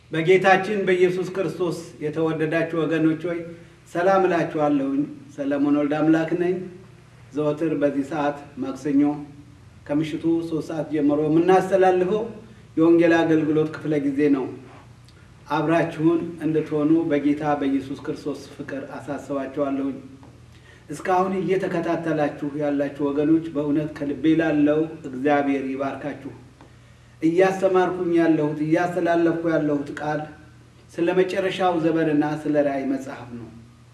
በጌታችን በኢየሱስ ክርስቶስ የተወደዳችሁ ወገኖች ሆይ ሰላም እላችኋለሁኝ። ሰለሞን ወልደ አምላክ ነኝ። ዘወትር በዚህ ሰዓት ማክሰኞ ከምሽቱ ሶስት ሰዓት ጀምሮ የምናስተላልፈው የወንጌል አገልግሎት ክፍለ ጊዜ ነው። አብራችሁን እንድትሆኑ በጌታ በኢየሱስ ክርስቶስ ፍቅር አሳስባችኋለሁኝ። እስካሁን እየተከታተላችሁ ያላችሁ ወገኖች በእውነት ከልቤ ላለው እግዚአብሔር ይባርካችሁ። እያስተማርኩኝ ያለሁት እያስተላለፍኩ ያለሁት ቃል ስለ መጨረሻው ዘመንና ስለ ራእይ መጽሐፍ ነው።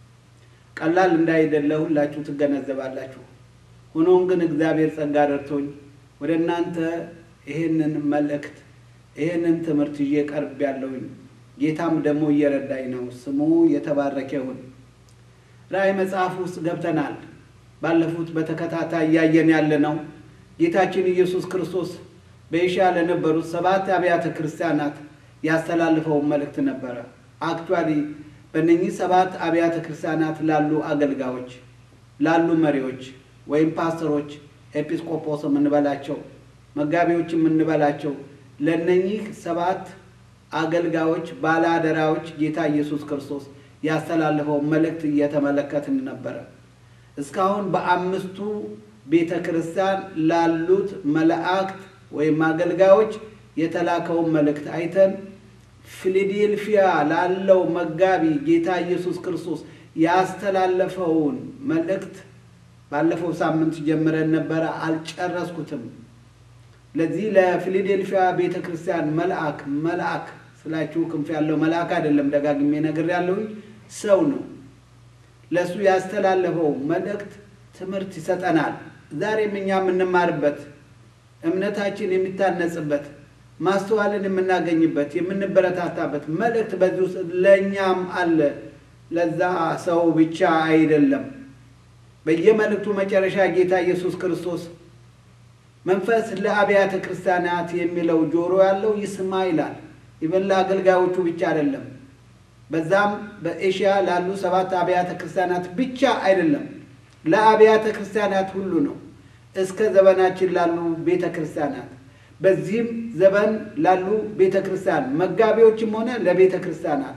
ቀላል እንዳይደለ ሁላችሁ ትገነዘባላችሁ። ሆኖም ግን እግዚአብሔር ጸጋ ደርቶኝ ወደ እናንተ ይህንን መልእክት ይህንን ትምህርት ይዤ ቀርብ ያለሁኝ ጌታም ደግሞ እየረዳኝ ነው። ስሙ የተባረከ ይሁን። ራእይ መጽሐፍ ውስጥ ገብተናል። ባለፉት በተከታታይ እያየን ያለ ነው ጌታችን ኢየሱስ ክርስቶስ በኤሽያ ለነበሩት ሰባት አብያተ ክርስቲያናት ያስተላልፈውን መልእክት ነበረ። አክቹዋሊ በእነኚህ ሰባት አብያተ ክርስቲያናት ላሉ አገልጋዮች፣ ላሉ መሪዎች ወይም ፓስተሮች፣ ኤጲስቆጶስ የምንበላቸው መጋቢዎች የምንበላቸው ለእነኚህ ሰባት አገልጋዮች ባለአደራዎች ጌታ ኢየሱስ ክርስቶስ ያስተላለፈው መልእክት እየተመለከትን ነበረ። እስካሁን በአምስቱ ቤተ ክርስቲያን ላሉት መላእክት ወይም አገልጋዮች የተላከውን መልእክት አይተን ፊላዴልፊያ ላለው መጋቢ ጌታ ኢየሱስ ክርስቶስ ያስተላለፈውን መልእክት ባለፈው ሳምንት ጀምረን ነበረ፣ አልጨረስኩትም። ለዚህ ለፊላዴልፊያ ቤተ ክርስቲያን መልአክ መልአክ ስላችሁ ክንፍ ያለው መልአክ አይደለም፣ ደጋግሜ ነግሬያለሁኝ፣ ሰው ነው። ለእሱ ያስተላለፈው መልእክት ትምህርት ይሰጠናል። ዛሬም እኛ የምንማርበት እምነታችን የሚታነጽበት ማስተዋልን የምናገኝበት የምንበረታታበት መልእክት በዚህ ውስጥ ለእኛም አለ። ለዛ ሰው ብቻ አይደለም። በየመልእክቱ መጨረሻ ጌታ ኢየሱስ ክርስቶስ መንፈስ ለአብያተ ክርስቲያናት የሚለው ጆሮ ያለው ይስማ ይላል። ይበን ለአገልጋዮቹ ብቻ አይደለም። በዛም በኤሽያ ላሉ ሰባት አብያተ ክርስቲያናት ብቻ አይደለም፣ ለአብያተ ክርስቲያናት ሁሉ ነው። እስከ ዘመናችን ላሉ ቤተ ክርስቲያናት በዚህም ዘመን ላሉ ቤተ ክርስቲያን መጋቢዎችም ሆነ ለቤተ ክርስቲያናት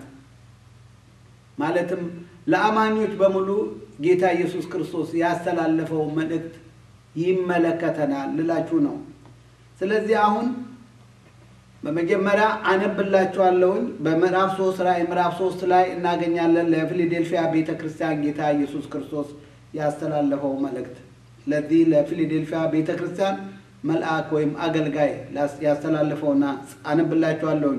ማለትም ለአማኞች በሙሉ ጌታ ኢየሱስ ክርስቶስ ያስተላለፈው መልእክት ይመለከተናል ልላችሁ ነው። ስለዚህ አሁን በመጀመሪያ አነብላችኋለሁኝ። በምዕራፍ ሶስት ላይ ምዕራፍ ሶስት ላይ እናገኛለን ለፊላዴልፊያ ቤተ ክርስቲያን ጌታ ኢየሱስ ክርስቶስ ያስተላለፈው መልእክት ለዚህ ለፊላዴልፊያ ቤተ ክርስቲያን መልአክ ወይም አገልጋይ ያስተላለፈውና አነብላችኋለሁኝ።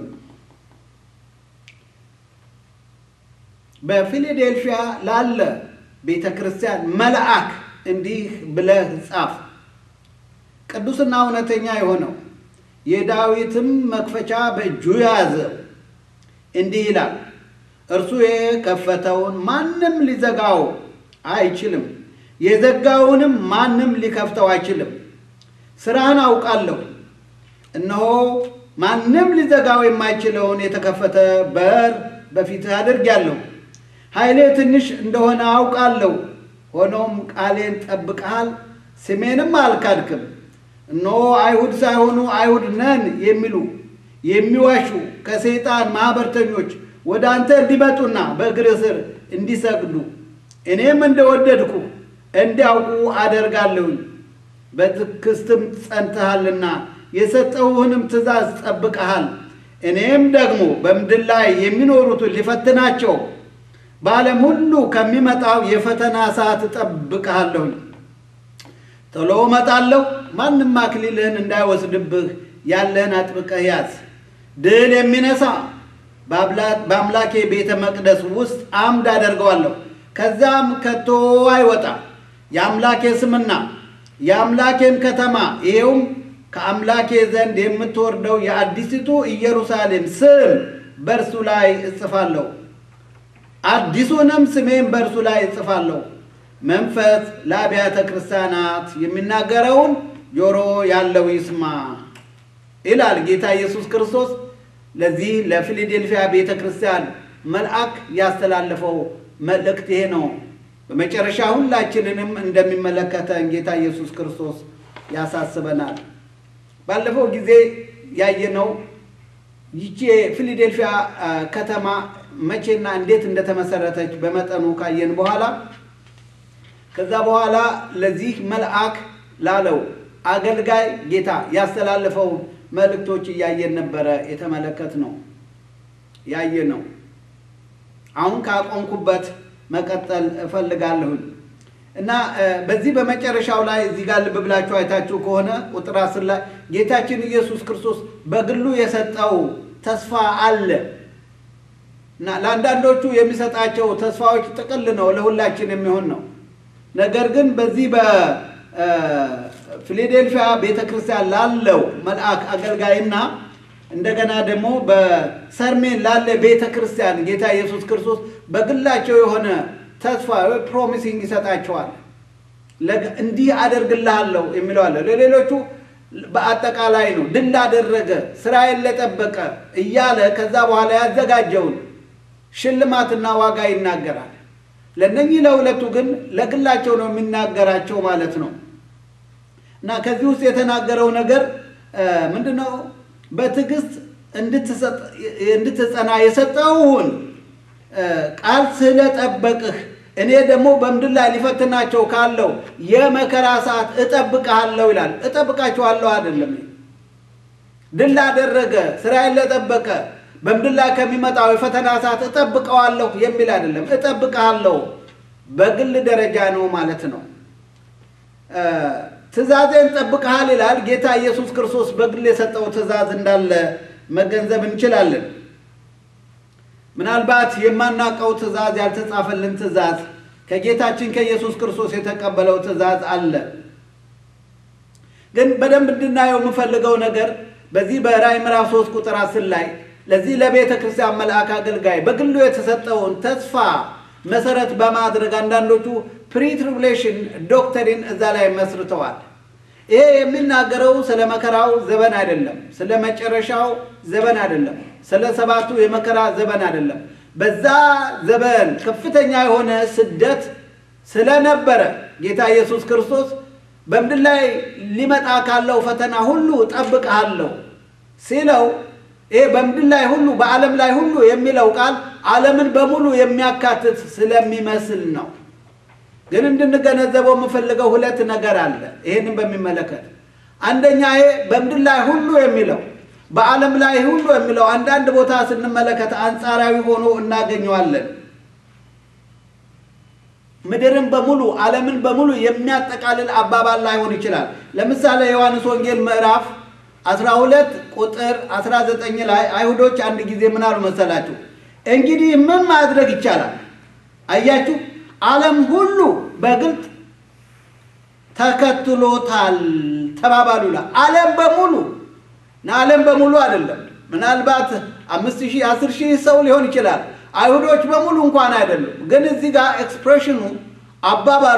በፊላዴልፊያ ላለ ቤተ ክርስቲያን መልአክ እንዲህ ብለህ ጻፍ። ቅዱስና እውነተኛ የሆነው የዳዊትም መክፈቻ በእጁ የያዘው እንዲህ ይላል፣ እርሱ የከፈተውን ማንም ሊዘጋው አይችልም፣ የዘጋውንም ማንም ሊከፍተው አይችልም። ስራህን አውቃለሁ። እነሆ ማንም ሊዘጋው የማይችለውን የተከፈተ በር በፊትህ አድርጌአለሁ። ኃይሌ ትንሽ እንደሆነ አውቃለሁ። ሆኖም ቃሌን ጠብቀሃል፣ ስሜንም አልካድክም። እነሆ አይሁድ ሳይሆኑ አይሁድ ነን የሚሉ የሚዋሹ ከሰይጣን ማኅበርተኞች ወደ አንተ እንዲመጡና በእግርህ ስር እንዲሰግዱ እኔም እንደወደድኩ እንዲያውቁ አደርጋለሁኝ። በትዕግሥትም ጸንተሃልና የሰጠሁህንም ትእዛዝ ጠብቀሃል። እኔም ደግሞ በምድር ላይ የሚኖሩትን ሊፈትናቸው በዓለም ሁሉ ከሚመጣው የፈተና ሰዓት እጠብቅሃለሁኝ። ቶሎ እመጣለሁ። ማንም አክሊልህን እንዳይወስድብህ ያለህን አጥብቀህ ያዝ። ድል የሚነሳ በአምላኬ ቤተ መቅደስ ውስጥ አምድ አደርገዋለሁ፣ ከዚያም ከቶ አይወጣም። የአምላኬ ስምና የአምላኬን ከተማ ይሄውም ከአምላኬ ዘንድ የምትወርደው የአዲሲቱ ኢየሩሳሌም ስም በእርሱ ላይ እጽፋለሁ፣ አዲሱንም ስሜን በእርሱ ላይ እጽፋለሁ። መንፈስ ለአብያተ ክርስቲያናት የሚናገረውን ጆሮ ያለው ይስማ ይላል ጌታ ኢየሱስ ክርስቶስ። ለዚህ ለፊላዴልፊያ ቤተ ክርስቲያን መልአክ ያስተላለፈው መልእክት ይሄ ነው። በመጨረሻ ሁላችንንም እንደሚመለከተን ጌታ ኢየሱስ ክርስቶስ ያሳስበናል። ባለፈው ጊዜ ያየነው ይቺ የፊላዴልፊያ ከተማ መቼና እንዴት እንደተመሰረተች በመጠኑ ካየን በኋላ ከዛ በኋላ ለዚህ መልአክ ላለው አገልጋይ ጌታ ያስተላለፈው መልእክቶች እያየን ነበረ የተመለከት ነው ያየ ነው። አሁን ካቆምኩበት መቀጠል እፈልጋለሁኝ እና በዚህ በመጨረሻው ላይ እዚህ ጋር ልብ ብላችሁ አይታችሁ ከሆነ ቁጥር አስር ላይ ጌታችን ኢየሱስ ክርስቶስ በግሉ የሰጠው ተስፋ አለ እና ለአንዳንዶቹ የሚሰጣቸው ተስፋዎች ጥቅል ነው፣ ለሁላችን የሚሆን ነው። ነገር ግን በዚህ በፊላዴልፊያ ቤተ ክርስቲያን ላለው መልአክ አገልጋይና እንደገና ደግሞ በሰርሜን ላለ ቤተ ክርስቲያን ጌታ ኢየሱስ ክርስቶስ በግላቸው የሆነ ተስፋ ፕሮሚሲንግ ይሰጣቸዋል። እንዲህ አደርግልሃለሁ የሚለው አለ። ለሌሎቹ በአጠቃላይ ነው። ድል ላደረገ ስራዬን ለጠበቀ እያለ ከዛ በኋላ ያዘጋጀውን ሽልማትና ዋጋ ይናገራል። ለእነኚህ ለሁለቱ ግን ለግላቸው ነው የሚናገራቸው ማለት ነው። እና ከዚህ ውስጥ የተናገረው ነገር ምንድን ነው? በትዕግስት እንድትጸና የሰጠውን ቃል ስለጠበቅህ እኔ ደግሞ በምድር ላይ ሊፈትናቸው ካለው የመከራ ሰዓት እጠብቅሃለሁ ይላል። እጠብቃችኋለሁ አይደለም። ድል ላደረገ ስራዬን ለጠበቀ በምድር ላይ ከሚመጣው የፈተና ሰዓት እጠብቀዋለሁ የሚል አይደለም። እጠብቅሃለሁ በግል ደረጃ ነው ማለት ነው። ትእዛዜን ጠብቀሃል ይላል። ጌታ ኢየሱስ ክርስቶስ በግል የሰጠው ትእዛዝ እንዳለ መገንዘብ እንችላለን። ምናልባት የማናውቀው ትእዛዝ፣ ያልተጻፈልን ትእዛዝ፣ ከጌታችን ከኢየሱስ ክርስቶስ የተቀበለው ትእዛዝ አለ። ግን በደንብ እንድናየው የምፈልገው ነገር በዚህ በራእይ ምዕራፍ 3 ቁጥር 10 ላይ ለዚህ ለቤተ ክርስቲያን መልአክ አገልጋይ በግሉ የተሰጠውን ተስፋ መሰረት በማድረግ አንዳንዶቹ ፕሪትሪቡሌሽን ዶክተሪን እዛ ላይ መስርተዋል። ይሄ የሚናገረው ስለ መከራው ዘመን አይደለም፣ ስለ መጨረሻው ዘመን አይደለም፣ ስለ ሰባቱ የመከራ ዘመን አይደለም። በዛ ዘመን ከፍተኛ የሆነ ስደት ስለነበረ ጌታ ኢየሱስ ክርስቶስ በምድር ላይ ሊመጣ ካለው ፈተና ሁሉ እጠብቅሃለሁ ሲለው ይሄ በምድር ላይ ሁሉ በዓለም ላይ ሁሉ የሚለው ቃል ዓለምን በሙሉ የሚያካትት ስለሚመስል ነው። ግን እንድንገነዘበው የምፈልገው ሁለት ነገር አለ። ይህንን በሚመለከት አንደኛ ይሄ በምድር ላይ ሁሉ የሚለው በዓለም ላይ ሁሉ የሚለው አንዳንድ ቦታ ስንመለከት አንጻራዊ ሆኖ እናገኘዋለን። ምድርን በሙሉ ዓለምን በሙሉ የሚያጠቃልል አባባል ላይሆን ይችላል። ለምሳሌ የዮሐንስ ወንጌል ምዕራፍ 12 ቁጥር 19 ላይ አይሁዶች አንድ ጊዜ ምን አሉ መሰላችሁ? እንግዲህ ምን ማድረግ ይቻላል? አያችሁ፣ ዓለም ሁሉ በግልጥ ተከትሎታል ተባባሉ ይላል። ዓለም በሙሉ እና ዓለም በሙሉ አይደለም። ምናልባት አምስት ሺህ አስር ሺህ ሰው ሊሆን ይችላል። አይሁዶች በሙሉ እንኳን አይደሉም። ግን እዚህ ጋር ኤክስፕሬሽኑ አባባሉ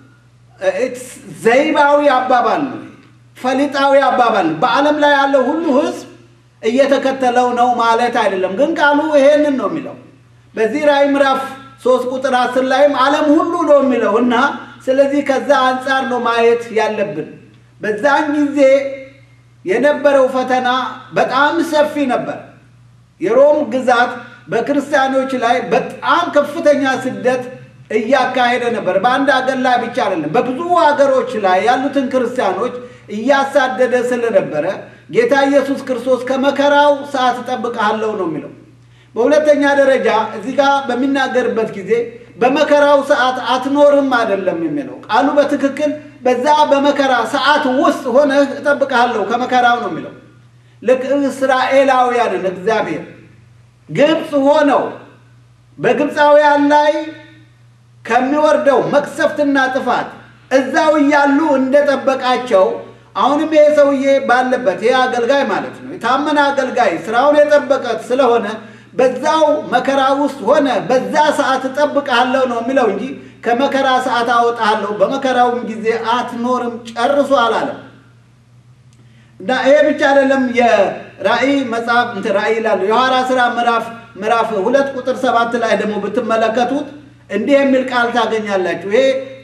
ዘይባዊ አባባል ነው፣ ፈሊጣዊ አባባል ነው። በዓለም ላይ ያለው ሁሉ ሕዝብ እየተከተለው ነው ማለት አይደለም። ግን ቃሉ ይሄንን ነው የሚለው። በዚህ ራእይ ምዕራፍ ሶስት ቁጥር አስር ላይም ዓለም ሁሉ ነው የሚለው እና ስለዚህ ከዛ አንጻር ነው ማየት ያለብን። በዛን ጊዜ የነበረው ፈተና በጣም ሰፊ ነበር። የሮም ግዛት በክርስቲያኖች ላይ በጣም ከፍተኛ ስደት እያካሄደ ነበር። በአንድ ሀገር ላይ ብቻ አይደለም፣ በብዙ ሀገሮች ላይ ያሉትን ክርስቲያኖች እያሳደደ ስለነበረ ጌታ ኢየሱስ ክርስቶስ ከመከራው ሰዓት እጠብቅሃለሁ ነው የሚለው። በሁለተኛ ደረጃ እዚህ ጋር በሚናገርበት ጊዜ በመከራው ሰዓት አትኖርም አይደለም የሚለው ቃሉ በትክክል በዛ በመከራ ሰዓት ውስጥ ሆነህ እጠብቅሃለሁ ከመከራው ነው የሚለው። ልክ እስራኤላውያንን እግዚአብሔር ግብፅ ሆነው በግብፃውያን ላይ ከሚወርደው መቅሰፍትና ጥፋት እዛው እያሉ እንደጠበቃቸው አሁንም ይሄ ሰውዬ ባለበት ይሄ አገልጋይ ማለት ነው የታመነ አገልጋይ ስራውን የጠበቀ ስለሆነ በዛው መከራ ውስጥ ሆነ በዛ ሰዓት እጠብቅሃለሁ ነው የሚለው እንጂ ከመከራ ሰዓት አወጣሃለሁ በመከራውም ጊዜ አትኖርም ጨርሶ አላለም። እና ይሄ ብቻ አይደለም። የራእይ መጽሐፍ እንትን ራእይ ይላሉ የሐዋርያት ሥራ ምዕራፍ ምዕራፍ ሁለት ቁጥር ሰባት ላይ ደግሞ ብትመለከቱት እንዲህ የሚል ቃል ታገኛላችሁ። ይሄ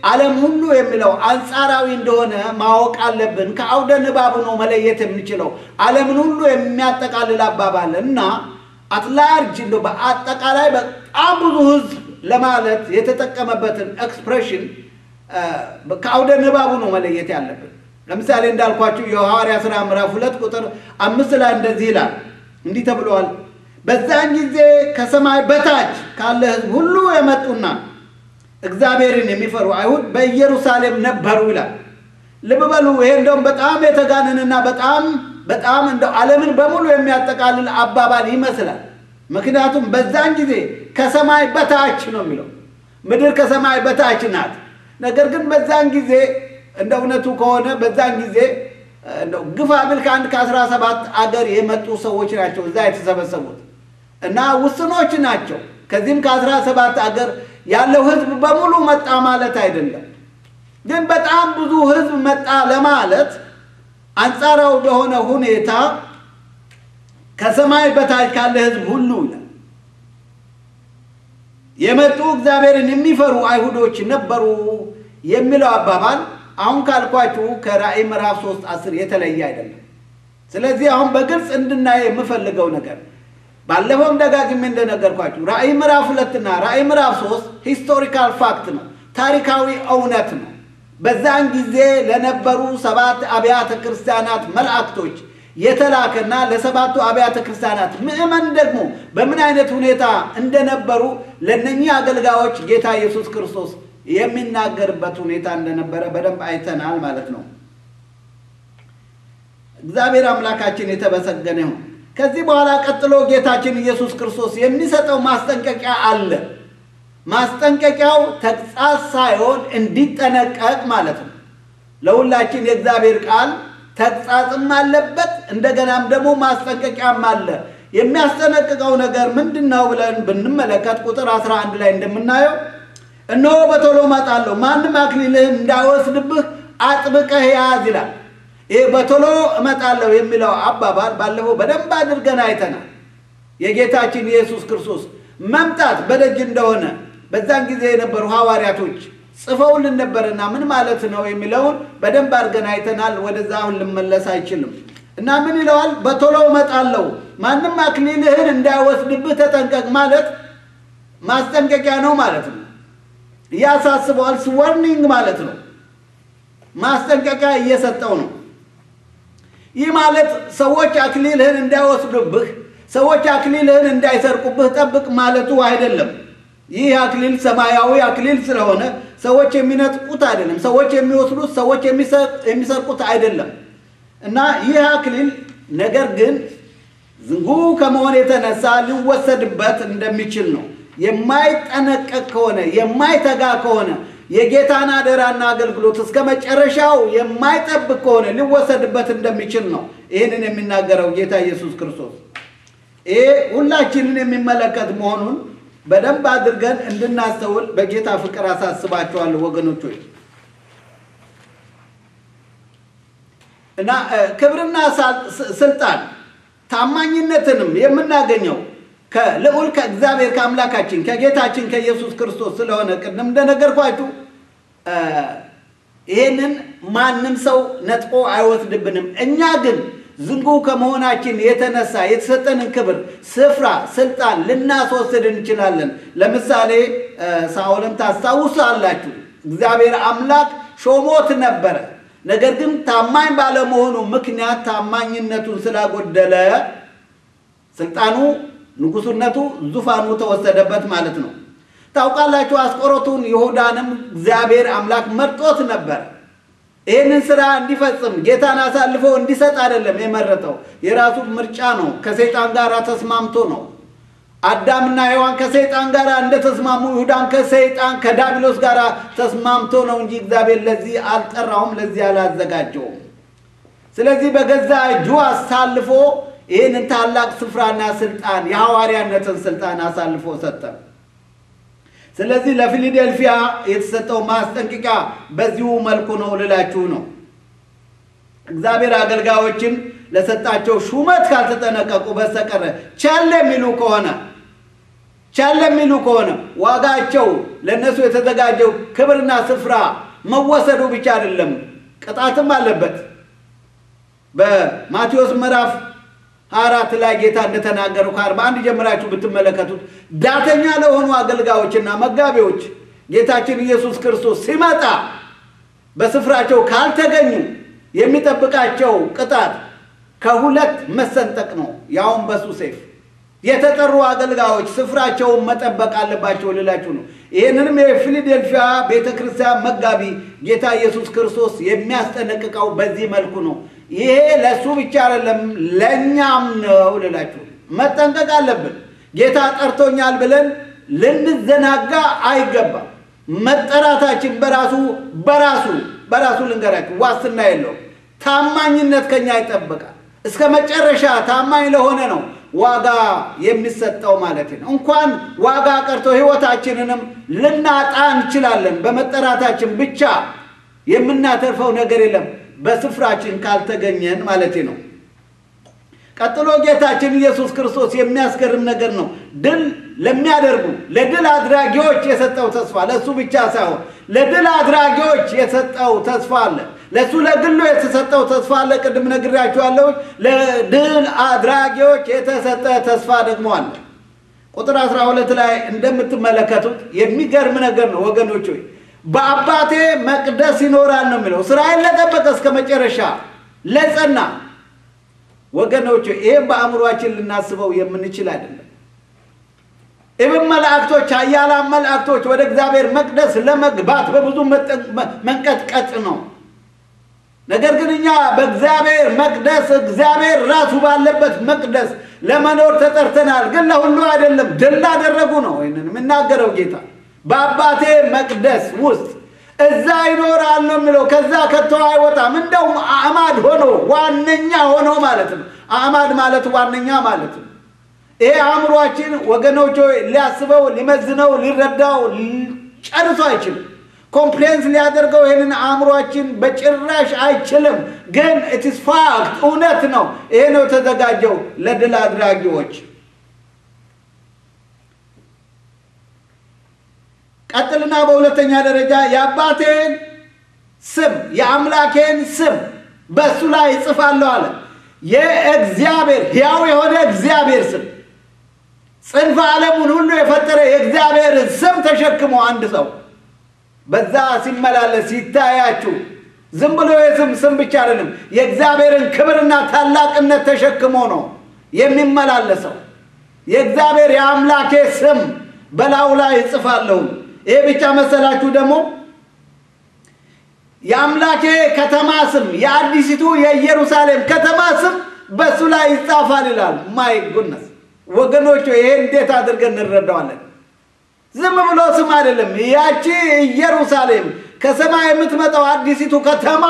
ዓለም ሁሉ የሚለው አንጻራዊ እንደሆነ ማወቅ አለብን። ከአውደ ንባቡ ነው መለየት የምንችለው። ዓለምን ሁሉ የሚያጠቃልል አባባል እና አትላርጅ እንደ በአጠቃላይ በጣም ብዙ ሕዝብ ለማለት የተጠቀመበትን ኤክስፕሬሽን ከአውደ ንባቡ ነው መለየት ያለብን። ለምሳሌ እንዳልኳችሁ የሐዋርያ ሥራ ምዕራፍ ሁለት ቁጥር አምስት ላይ እንደዚህ ይላል። እንዲህ ተብለዋል። በዛን ጊዜ ከሰማይ በታች ካለ ሕዝብ ሁሉ የመጡና እግዚአብሔርን የሚፈሩ አይሁድ በኢየሩሳሌም ነበሩ ይላል። ልብ በሉ። ይሄ እንደውም በጣም የተጋነንና በጣም በጣም እንደው ዓለምን በሙሉ የሚያጠቃልል አባባል ይመስላል። ምክንያቱም በዛን ጊዜ ከሰማይ በታች ነው የሚለው። ምድር ከሰማይ በታች ናት። ነገር ግን በዛን ጊዜ እንደ እውነቱ ከሆነ በዛን ጊዜ እንደው ግፋ ብል ከአንድ ከአስራ ሰባት አገር የመጡ ሰዎች ናቸው እዛ የተሰበሰቡት እና ውስኖች ናቸው። ከዚህም ከአስራ ሰባት አገር ያለው ህዝብ በሙሉ መጣ ማለት አይደለም። ግን በጣም ብዙ ህዝብ መጣ ለማለት አንጻራዊ በሆነ ሁኔታ ከሰማይ በታች ካለ ህዝብ ሁሉ ይላል የመጡ እግዚአብሔርን የሚፈሩ አይሁዶች ነበሩ የሚለው አባባል አሁን ካልኳችሁ ከራእይ ምዕራፍ ሶስት አስር የተለየ አይደለም። ስለዚህ አሁን በግልጽ እንድናየው የምፈልገው ነገር ባለፈውም ደጋግሜ እንደነገርኳችሁ ራእይ ምዕራፍ ሁለትና ራእይ ምዕራፍ ሶስት ሂስቶሪካል ፋክት ነው፣ ታሪካዊ እውነት ነው። በዛን ጊዜ ለነበሩ ሰባት አብያተ ክርስቲያናት መላእክቶች የተላከና ለሰባቱ አብያተ ክርስቲያናት ምዕመን ደግሞ በምን አይነት ሁኔታ እንደነበሩ ለእነኚህ አገልጋዮች ጌታ ኢየሱስ ክርስቶስ የሚናገርበት ሁኔታ እንደነበረ በደንብ አይተናል ማለት ነው። እግዚአብሔር አምላካችን የተመሰገነ ይሁን። ከዚህ በኋላ ቀጥሎ ጌታችን ኢየሱስ ክርስቶስ የሚሰጠው ማስጠንቀቂያ አለ። ማስጠንቀቂያው ተግሣጽ ሳይሆን እንዲጠነቀቅ ማለት ነው። ለሁላችን የእግዚአብሔር ቃል ተግሣጽም አለበት፣ እንደገናም ደግሞ ማስጠንቀቂያም አለ። የሚያስጠነቅቀው ነገር ምንድን ነው ብለን ብንመለከት ቁጥር 11 ላይ እንደምናየው እነሆ በቶሎ እመጣለሁ፣ ማንም አክሊልህን እንዳይወስድብህ አጥብቀህ ያዝ ይላል። ይህ በቶሎ እመጣለሁ የሚለው አባባል ባለፈው በደንብ አድርገን አይተናል። የጌታችን የኢየሱስ ክርስቶስ መምጣት በደጅ እንደሆነ በዛን ጊዜ የነበሩ ሐዋርያቶች ጽፈውልን ነበርና ምን ማለት ነው የሚለውን በደንብ አድርገን አይተናል። ወደዛ አሁን ልመለስ አይችልም እና ምን ይለዋል? በቶሎ እመጣለሁ ማንም አክሊልህን እንዳይወስድብህ ተጠንቀቅ ማለት ማስጠንቀቂያ ነው ማለት ነው። ያሳስበዋል። ስወርኒንግ ማለት ነው። ማስጠንቀቂያ እየሰጠው ነው። ይህ ማለት ሰዎች አክሊልህን እንዳይወስዱብህ፣ ሰዎች አክሊልህን እንዳይሰርቁብህ ጠብቅ ማለቱ አይደለም። ይህ አክሊል ሰማያዊ አክሊል ስለሆነ ሰዎች የሚነጥቁት አይደለም። ሰዎች የሚወስዱት፣ ሰዎች የሚሰርቁት አይደለም እና ይህ አክሊል ነገር ግን ዝንጉ ከመሆን የተነሳ ሊወሰድበት እንደሚችል ነው። የማይጠነቀቅ ከሆነ የማይተጋ ከሆነ የጌታን አደራና አገልግሎት እስከ መጨረሻው የማይጠብቅ ከሆነ ሊወሰድበት እንደሚችል ነው ይህንን የሚናገረው ጌታ ኢየሱስ ክርስቶስ። ይሄ ሁላችንን የሚመለከት መሆኑን በደንብ አድርገን እንድናስተውል በጌታ ፍቅር አሳስባቸዋለሁ ወገኖች ሆይ እና ክብርና ስልጣን ታማኝነትንም የምናገኘው ከልዑል ከእግዚአብሔር ከአምላካችን ከጌታችን ከኢየሱስ ክርስቶስ ስለሆነ ቅድም እንደነገርኳችሁ ይህንን ማንም ሰው ነጥቆ አይወስድብንም። እኛ ግን ዝንጉ ከመሆናችን የተነሳ የተሰጠንን ክብር፣ ስፍራ፣ ስልጣን ልናስወስድ እንችላለን። ለምሳሌ ሳኦልን ታስታውሳላችሁ። እግዚአብሔር አምላክ ሾሞት ነበረ። ነገር ግን ታማኝ ባለመሆኑ ምክንያት ታማኝነቱን ስላጎደለ ስልጣኑ ንጉሱነቱ ዙፋኑ ተወሰደበት ማለት ነው። ታውቃላችሁ አስቆሮቱን ይሁዳንም እግዚአብሔር አምላክ መርጦት ነበር። ይህንን ስራ እንዲፈጽም ጌታን አሳልፎ እንዲሰጥ አይደለም የመረጠው፣ የራሱ ምርጫ ነው። ከሰይጣን ጋር ተስማምቶ ነው። አዳምና ሔዋን ከሰይጣን ጋር እንደተስማሙ ይሁዳም ከሰይጣን ከዳቢሎስ ጋር ተስማምቶ ነው እንጂ እግዚአብሔር ለዚህ አልጠራውም፣ ለዚህ አላዘጋጀውም። ስለዚህ በገዛ እጁ አሳልፎ ይህንን ታላቅ ስፍራና ስልጣን የሐዋርያነትን ስልጣን አሳልፎ ሰጠ። ስለዚህ ለፊላዴልፊያ የተሰጠው ማስጠንቀቂያ በዚሁ መልኩ ነው ልላችሁ ነው። እግዚአብሔር አገልጋዮችን ለሰጣቸው ሹመት ካልተጠነቀቁ በስተቀር ቸል የሚሉ ከሆነ ቻል የሚሉ ከሆነ ዋጋቸው ለእነሱ የተዘጋጀው ክብርና ስፍራ መወሰዱ ብቻ አይደለም፣ ቅጣትም አለበት። በማቴዎስ ምዕራፍ አራት ላይ ጌታ እንደተናገረው ከአርባ አንድ ጀምራችሁ ብትመለከቱት ዳተኛ ለሆኑ አገልጋዮችና መጋቢዎች ጌታችን ኢየሱስ ክርስቶስ ሲመጣ በስፍራቸው ካልተገኙ የሚጠብቃቸው ቅጣት ከሁለት መሰንጠቅ ነው፣ ያውም በሱ ሰይፍ። የተጠሩ አገልጋዮች ስፍራቸውን መጠበቅ አለባቸው ልላችሁ ነው። ይህንንም የፊላዴልፊያ ቤተ ክርስቲያን መጋቢ ጌታ ኢየሱስ ክርስቶስ የሚያስጠነቅቀው በዚህ መልኩ ነው። ይሄ ለእሱ ብቻ አይደለም ለእኛም ነው ልላችሁ መጠንቀቅ አለብን። ጌታ ጠርቶኛል ብለን ልንዘናጋ አይገባም። መጠራታችን በራሱ በራሱ በራሱ ልንገራችሁ ዋስትና የለውም። ታማኝነት ከኛ ይጠበቃል። እስከ መጨረሻ ታማኝ ለሆነ ነው ዋጋ የሚሰጠው ማለት ነው። እንኳን ዋጋ ቀርቶ ሕይወታችንንም ልናጣ እንችላለን። በመጠራታችን ብቻ የምናተርፈው ነገር የለም፣ በስፍራችን ካልተገኘን ማለት ነው። ቀጥሎ ጌታችን ኢየሱስ ክርስቶስ የሚያስገርም ነገር ነው። ድል ለሚያደርጉ ለድል አድራጊዎች የሰጠው ተስፋ ለእሱ ብቻ ሳይሆን ለድል አድራጊዎች የሰጠው ተስፋ አለ። ለእሱ ለግሉ የተሰጠው ተስፋ አለ። ቅድም ነግሬያችኋለሁ። ለድል አድራጊዎች የተሰጠ ተስፋ ደግሞ አለ። ቁጥር 12 ላይ እንደምትመለከቱት የሚገርም ነገር ነው ወገኖች ሆይ በአባቴ መቅደስ ይኖራል ነው የሚለው። እስራኤል ለጠበቀ እስከ መጨረሻ ለጸና ወገኖች ይህም በአእምሯችን ልናስበው የምንችል አይደለም። ኢብን መላእክቶች ኃያላን መላእክቶች ወደ እግዚአብሔር መቅደስ ለመግባት በብዙ መንቀጥቀጥ ነው። ነገር ግን እኛ በእግዚአብሔር መቅደስ እግዚአብሔር ራሱ ባለበት መቅደስ ለመኖር ተጠርተናል። ግን ለሁሉ አይደለም። ድል ላደረጉ ነው ይህንን የምናገረው ጌታ በአባቴ መቅደስ ውስጥ እዛ ይኖራል ነው የሚለው። ከዛ ከቶ አይወጣም። እንደውም አዕማድ ሆኖ ዋነኛ ሆኖ ማለት ነው። አዕማድ ማለት ዋነኛ ማለት ነው። ይሄ አእምሯችን ወገኖች ሊያስበው፣ ሊመዝነው፣ ሊረዳው ጨርሶ አይችልም። ኮምፕሌንስ ሊያደርገው ይህንን አእምሯችን በጭራሽ አይችልም። ግን ኢትስ ፋክት እውነት ነው። ይሄ ነው የተዘጋጀው ለድል አድራጊዎች። ቀጥልና በሁለተኛ ደረጃ የአባቴን ስም የአምላኬን ስም በእሱ ላይ እጽፋለሁ አለ። የእግዚአብሔር ሕያው የሆነ እግዚአብሔር ስም ጽንፈ ዓለሙን ሁሉ የፈጠረ የእግዚአብሔርን ስም ተሸክሞ አንድ ሰው በዛ ሲመላለስ ሲታያችሁ ዝም ብሎ የስም ስም ብቻ አይደለም፣ የእግዚአብሔርን ክብርና ታላቅነት ተሸክሞ ነው የሚመላለሰው። የእግዚአብሔር የአምላኬ ስም በላዩ ላይ እጽፋለሁ። ይሄ ብቻ መሰላችሁ? ደግሞ የአምላኬ ከተማ ስም የአዲሲቱ የኢየሩሳሌም ከተማ ስም በእሱ ላይ ይጻፋል ይላል። ማይ ጉድነስ ወገኖች፣ ይሄ እንዴት አድርገን እንረዳዋለን? ዝም ብሎ ስም አይደለም። ያቺ ኢየሩሳሌም ከሰማይ የምትመጣው አዲሲቱ ከተማ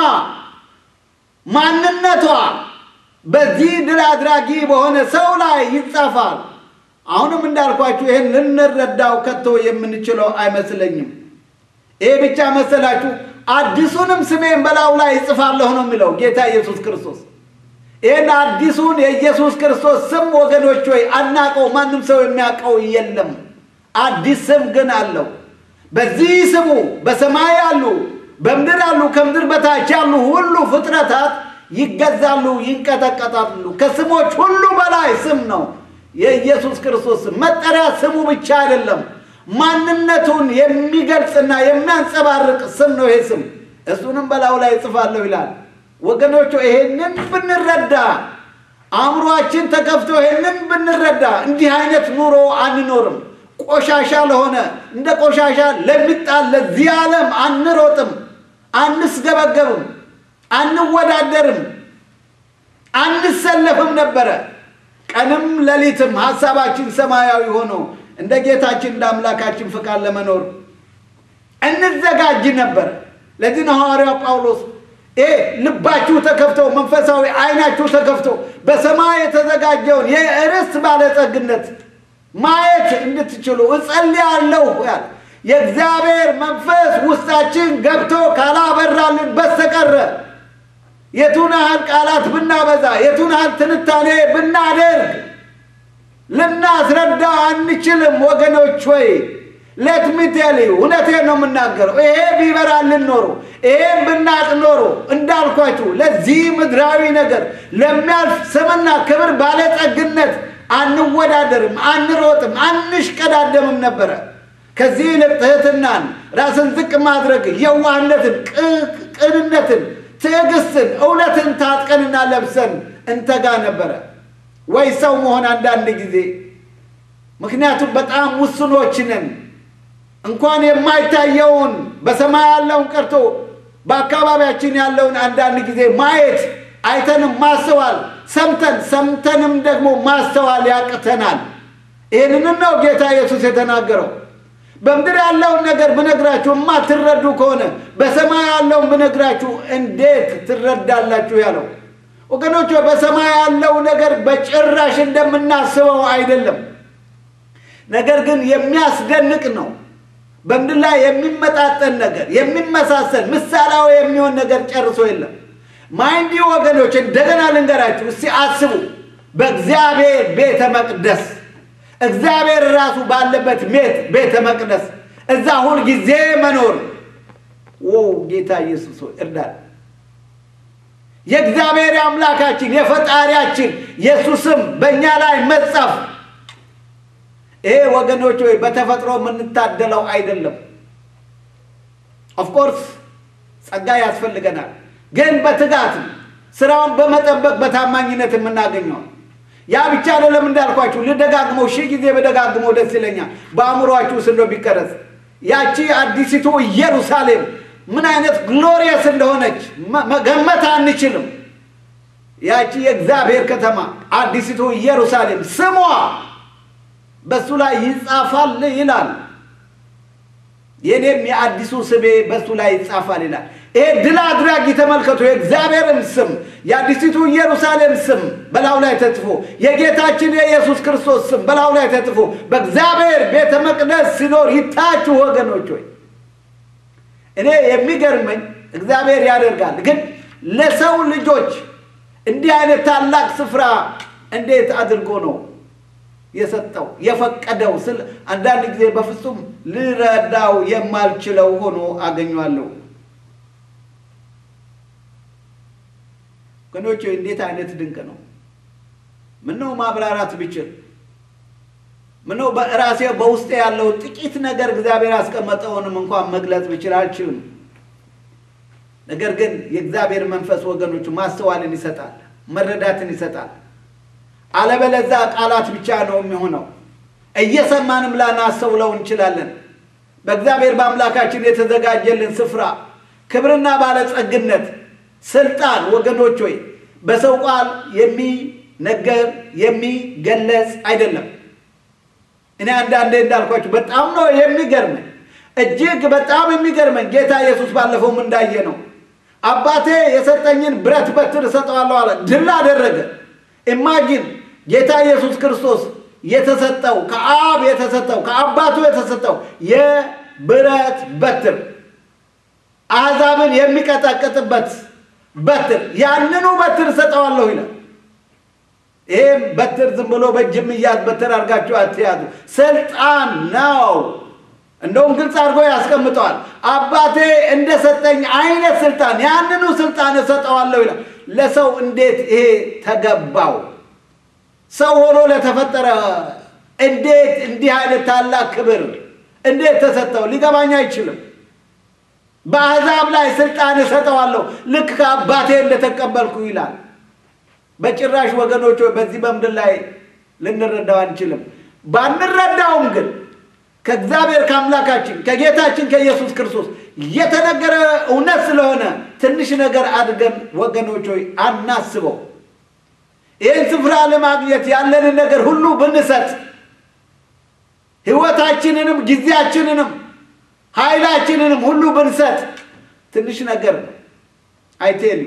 ማንነቷ በዚህ ድል አድራጊ በሆነ ሰው ላይ ይጻፋል። አሁንም እንዳልኳችሁ ይህን ልንረዳው ከቶ የምንችለው አይመስለኝም። ይሄ ብቻ መሰላችሁ? አዲሱንም ስሜን በላዩ ላይ ይጽፋለሁ ነው የሚለው ጌታ ኢየሱስ ክርስቶስ። ይህን አዲሱን የኢየሱስ ክርስቶስ ስም ወገኖች ወይ አናቀው፣ ማንም ሰው የሚያውቀው የለም። አዲስ ስም ግን አለው። በዚህ ስሙ በሰማይ ያሉ በምድር ያሉ ከምድር በታች ያሉ ሁሉ ፍጥረታት ይገዛሉ፣ ይንቀጠቀጣሉ። ከስሞች ሁሉ በላይ ስም ነው የኢየሱስ ክርስቶስ ስም። መጠሪያ ስሙ ብቻ አይደለም፣ ማንነቱን የሚገልጽና የሚያንጸባርቅ ስም ነው ይሄ ስም። እሱንም በላዩ ላይ እጽፋለሁ ይላል። ወገኖቹ ይሄንን ብንረዳ አእምሯችን ተከፍቶ ይሄንን ብንረዳ እንዲህ አይነት ኑሮ አንኖርም። ቆሻሻ ለሆነ እንደ ቆሻሻ ለሚጣል ለዚህ ዓለም አንሮጥም፣ አንስገበገብም፣ አንወዳደርም፣ አንሰለፍም ነበረ። ቀንም ሌሊትም ሀሳባችን ሰማያዊ ሆኖ እንደ ጌታችን እንደ አምላካችን ፍቃድ ለመኖር እንዘጋጅ ነበር። ለዚህ ነው ሐዋርያው ጳውሎስ ይሄ ልባችሁ ተከፍቶ መንፈሳዊ ዓይናችሁ ተከፍቶ በሰማይ የተዘጋጀውን የርስት ባለጸግነት ማየት እንድትችሉ እጸልያለሁ ያለ የእግዚአብሔር መንፈስ ውስጣችን ገብቶ ካላበራልን በስተቀረ የቱን ያህል ቃላት ብናበዛ የቱን ያህል ትንታኔ ብናደርግ ልናስረዳው አንችልም ወገኖች ወይ ለትሚቴል እውነቴን ነው የምናገረው። ይሄ ቢበራልን ኖሮ ይሄን ብናቅ ኖሮ እንዳልኳችሁ ለዚህ ምድራዊ ነገር ለሚያልፍ ስምና ክብር ባለጠግነት አንወዳደርም፣ አንሮጥም፣ አንሽቀዳደምም ነበረ። ከዚህ ይልቅ ትህትናን፣ ራስን ዝቅ ማድረግ፣ የዋህነትን፣ ቅንነትን፣ ትዕግስትን፣ እውነትን ታጥቀንና ለብሰን እንተጋ ነበረ ወይ ሰው መሆን አንዳንድ ጊዜ ምክንያቱም በጣም ውስኖች ነን። እንኳን የማይታየውን በሰማይ ያለውን ቀርቶ በአካባቢያችን ያለውን አንዳንድ ጊዜ ማየት አይተንም ማስተዋል ሰምተን ሰምተንም ደግሞ ማስተዋል ያቅተናል። ይህንን ነው ጌታ ኢየሱስ የተናገረው። በምድር ያለውን ነገር ብነግራችሁ የማትረዱ ከሆነ በሰማይ ያለውን ብነግራችሁ እንዴት ትረዳላችሁ ያለው ወገኖች፣ በሰማይ ያለው ነገር በጭራሽ እንደምናስበው አይደለም። ነገር ግን የሚያስደንቅ ነው። በምድር ላይ የሚመጣጠን ነገር የሚመሳሰል ምሳሌያዊ የሚሆን ነገር ጨርሶ የለም። ማይንዲ ወገኖች፣ እንደገና ልንገራችሁ እስቲ አስቡ። በእግዚአብሔር ቤተ መቅደስ እግዚአብሔር ራሱ ባለበት ቤተ መቅደስ እዛ ሁል ጊዜ መኖር ኦ ጌታ ኢየሱስ ሆይ እርዳን። የእግዚአብሔር አምላካችን የፈጣሪያችን የእሱ ስም በእኛ ላይ መጻፍ ይሄ ወገኖች ወይ በተፈጥሮ የምንታደለው አይደለም። ኦፍኮርስ ጸጋ ያስፈልገናል፣ ግን በትጋት ስራውን በመጠበቅ በታማኝነት የምናገኘው ያ ብቻ አይደለም። እንዳልኳችሁ ልደጋግመው ሺህ ጊዜ በደጋግመው ደስ ይለኛል። በአእምሯችሁ ውስጥ እንደው ቢቀረጽ ያቺ አዲሲቱ ኢየሩሳሌም ምን አይነት ግሎሪየስ እንደሆነች መገመት አንችልም። ያቺ የእግዚአብሔር ከተማ አዲሲቱ ኢየሩሳሌም ስሟ በሱ ላይ ይጻፋል ይላል። የኔም የአዲሱ ስሜ በሱ ላይ ይጻፋል ይላል። ይሄ ድል አድራጊ ተመልከቱ። የእግዚአብሔርም ስም የአዲሲቱ ኢየሩሳሌም ስም በላዩ ላይ ተጽፎ የጌታችን የኢየሱስ ክርስቶስ ስም በላዩ ላይ ተጽፎ በእግዚአብሔር ቤተ መቅደስ ሲኖር ይታችሁ ወገኖች ሆይ እኔ የሚገርመኝ እግዚአብሔር ያደርጋል፣ ግን ለሰው ልጆች እንዲህ አይነት ታላቅ ስፍራ እንዴት አድርጎ ነው የሰጠው የፈቀደው? ስል አንዳንድ ጊዜ በፍጹም ልረዳው የማልችለው ሆኖ አገኘዋለሁ። ወገኖች እንዴት አይነት ድንቅ ነው! ምነው ማብራራት ብችል፣ ምነው በራሴ በውስጤ ያለው ጥቂት ነገር እግዚአብሔር ያስቀመጠውንም እንኳን መግለጽ ብችል አልችልም። ነገር ግን የእግዚአብሔር መንፈስ ወገኖቹ ማስተዋልን ይሰጣል፣ መረዳትን ይሰጣል። አለበለዛ ቃላት ብቻ ነው የሚሆነው። እየሰማንም ላናስተውለው እንችላለን። በእግዚአብሔር በአምላካችን የተዘጋጀልን ስፍራ ክብርና ባለጸግነት፣ ስልጣን ወገኖች ሆይ በሰው ቃል የሚነገር የሚገለጽ አይደለም። እኔ አንዳንዴ እንዳልኳችሁ በጣም ነው የሚገርመኝ፣ እጅግ በጣም የሚገርመኝ ጌታ ኢየሱስ ባለፈውም እንዳየ ነው አባቴ የሰጠኝን ብረት በትር እሰጠዋለሁ አለ። ድል አደረገ። ኢማጂን ጌታ ኢየሱስ ክርስቶስ የተሰጠው ከአብ የተሰጠው ከአባቱ የተሰጠው የብረት በትር አሕዛብን የሚቀጠቅጥበት በትር ያንኑ በትር እሰጠዋለሁ ይላል። ይህም በትር ዝም ብሎ በእጅ የሚያዝ በትር አድርጋችሁ አትያዙ፣ ስልጣን ነው። እንደውም ግልጽ አድርጎ ያስቀምጠዋል። አባቴ እንደሰጠኝ አይነት ስልጣን ያንኑ ስልጣን እሰጠዋለሁ ይላል። ለሰው እንዴት ይሄ ተገባው? ሰው ሆኖ ለተፈጠረ እንዴት እንዲህ አይነት ታላቅ ክብር እንዴት ተሰጠው? ሊገባኝ አይችልም። በአሕዛብ ላይ ስልጣን እሰጠዋለሁ ልክ ከአባቴ እንደተቀበልኩ ይላል። በጭራሽ ወገኖች በዚህ በምድር ላይ ልንረዳው አንችልም። ባንረዳውም ግን ከእግዚአብሔር ከአምላካችን ከጌታችን ከኢየሱስ ክርስቶስ የተነገረ እውነት ስለሆነ ትንሽ ነገር አድርገን ወገኖች ሆይ አናስበው። ይህን ስፍራ ለማግኘት ያለንን ነገር ሁሉ ብንሰጥ ሕይወታችንንም ጊዜያችንንም ኃይላችንንም ሁሉ ብንሰጥ ትንሽ ነገር ነው። አይቴሉ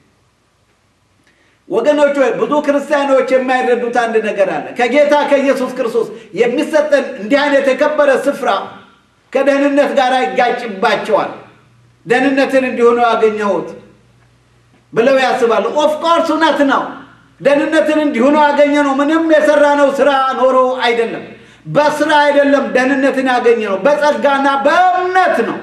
ወገኖች ሆይ ብዙ ክርስቲያኖች የማይረዱት አንድ ነገር አለ። ከጌታ ከኢየሱስ ክርስቶስ የሚሰጠን እንዲህ አይነት የከበረ ስፍራ ከደህንነት ጋር ይጋጭባቸዋል። ደህንነትን እንዲሆኑ ያገኘሁት ብለው ያስባሉ። ኦፍኮርስ እውነት ነው። ደህንነትን እንዲሁ ነው ያገኘ ነው። ምንም የሰራነው ስራ ኖሮ አይደለም። በስራ አይደለም ደህንነትን ያገኘ ነው፣ በጸጋና በእምነት ነው።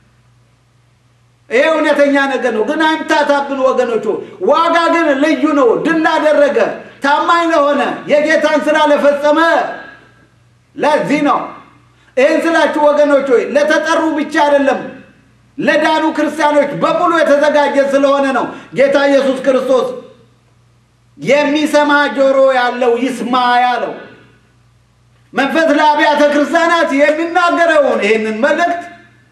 ይሄ እውነተኛ ነገር ነው። ግን አይምታታብን ወገኖቹ። ዋጋ ግን ልዩ ነው። ድል ላደረገ ታማኝ ለሆነ የጌታን ስራ ለፈጸመ ለዚህ ነው። ይህን ስላችሁ ወገኖች ሆይ ለተጠሩ ብቻ አይደለም ለዳኑ ክርስቲያኖች በሙሉ የተዘጋጀ ስለሆነ ነው። ጌታ ኢየሱስ ክርስቶስ የሚሰማ ጆሮ ያለው ይስማ ያለው መንፈስ ለአብያተ ክርስቲያናት የሚናገረውን ይህንን መልእክት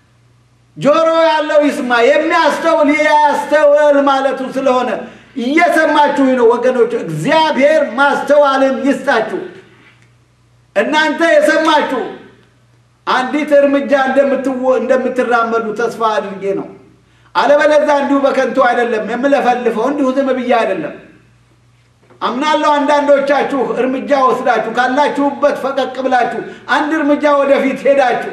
ጆሮ ያለው ይስማ፣ የሚያስተውል ያስተውል ማለቱ ስለሆነ እየሰማችሁ ነው ወገኖች። እግዚአብሔር ማስተዋልን ይስጣችሁ። እናንተ የሰማችሁ አንዲት እርምጃ እንደምትራመዱ ተስፋ አድርጌ ነው። አለበለዚያ እንዲሁ በከንቱ አይደለም የምለፈልፈው፣ እንዲሁ ዝም ብዬ አይደለም። አምናለሁ አንዳንዶቻችሁ እርምጃ ወስዳችሁ ካላችሁበት ፈቀቅ ብላችሁ አንድ እርምጃ ወደፊት ሄዳችሁ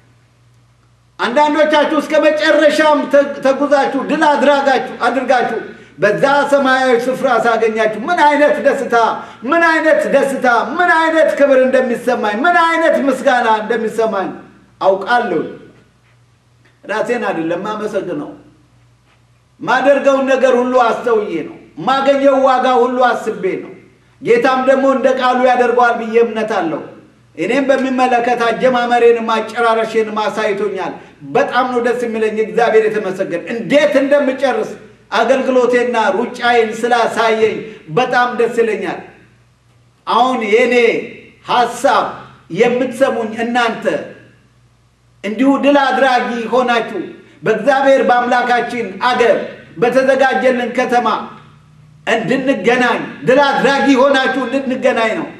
አንዳንዶቻችሁ እስከ መጨረሻም ተጉዛችሁ ድል አድራጋችሁ አድርጋችሁ በዛ ሰማያዊ ስፍራ ሳገኛችሁ ምን አይነት ደስታ ምን አይነት ደስታ ምን አይነት ክብር እንደሚሰማኝ ምን አይነት ምስጋና እንደሚሰማኝ አውቃለሁ። ራሴን አይደለም ማመሰግነው፣ ማደርገውን ነገር ሁሉ አስተውዬ ነው። ማገኘው ዋጋ ሁሉ አስቤ ነው። ጌታም ደግሞ እንደ ቃሉ ያደርገዋል ብዬ እምነት አለው። እኔም በሚመለከት አጀማመሬንም አጨራረሼንም አሳይቶኛል። በጣም ነው ደስ የሚለኝ። እግዚአብሔር የተመሰገን እንዴት እንደምጨርስ አገልግሎቴና ሩጫዬን ስላሳየኝ በጣም ደስ ይለኛል። አሁን የእኔ ሀሳብ የምትሰሙኝ እናንተ እንዲሁ ድል አድራጊ ሆናችሁ በእግዚአብሔር በአምላካችን አገር በተዘጋጀልን ከተማ እንድንገናኝ ድል አድራጊ ሆናችሁ እንድንገናኝ ነው።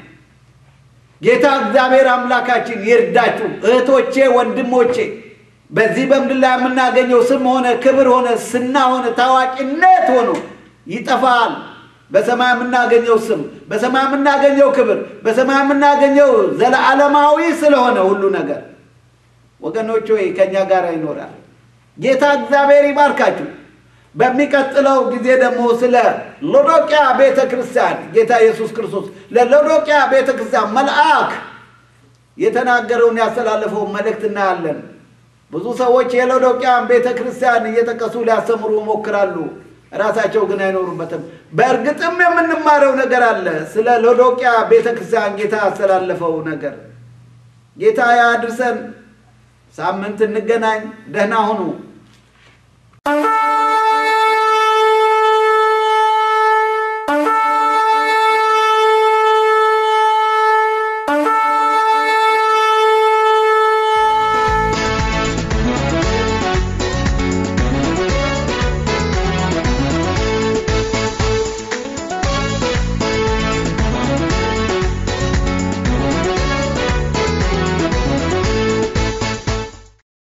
ጌታ እግዚአብሔር አምላካችን ይርዳችሁ። እህቶቼ፣ ወንድሞቼ በዚህ በምድር ላይ የምናገኘው ስም ሆነ ክብር ሆነ ስና ሆነ ታዋቂነት ሆኖ ይጠፋል። በሰማይ የምናገኘው ስም፣ በሰማይ የምናገኘው ክብር፣ በሰማይ የምናገኘው ዘለዓለማዊ ስለሆነ ሁሉ ነገር ወገኖች ሆይ ከእኛ ጋር ይኖራል። ጌታ እግዚአብሔር ይባርካችሁ። በሚቀጥለው ጊዜ ደግሞ ስለ ሎዶቅያ ቤተ ክርስቲያን ጌታ ኢየሱስ ክርስቶስ ለሎዶቅያ ቤተ ክርስቲያን መልአክ የተናገረውን ያስተላለፈውን መልእክት እናያለን። ብዙ ሰዎች የሎዶቅያን ቤተ ክርስቲያን እየጠቀሱ ሊያስተምሩ ይሞክራሉ፣ ራሳቸው ግን አይኖሩበትም። በእርግጥም የምንማረው ነገር አለ ስለ ሎዶቅያ ቤተ ክርስቲያን ጌታ ያስተላለፈው ነገር። ጌታ ያድርሰን። ሳምንት እንገናኝ። ደህና ሁኑ።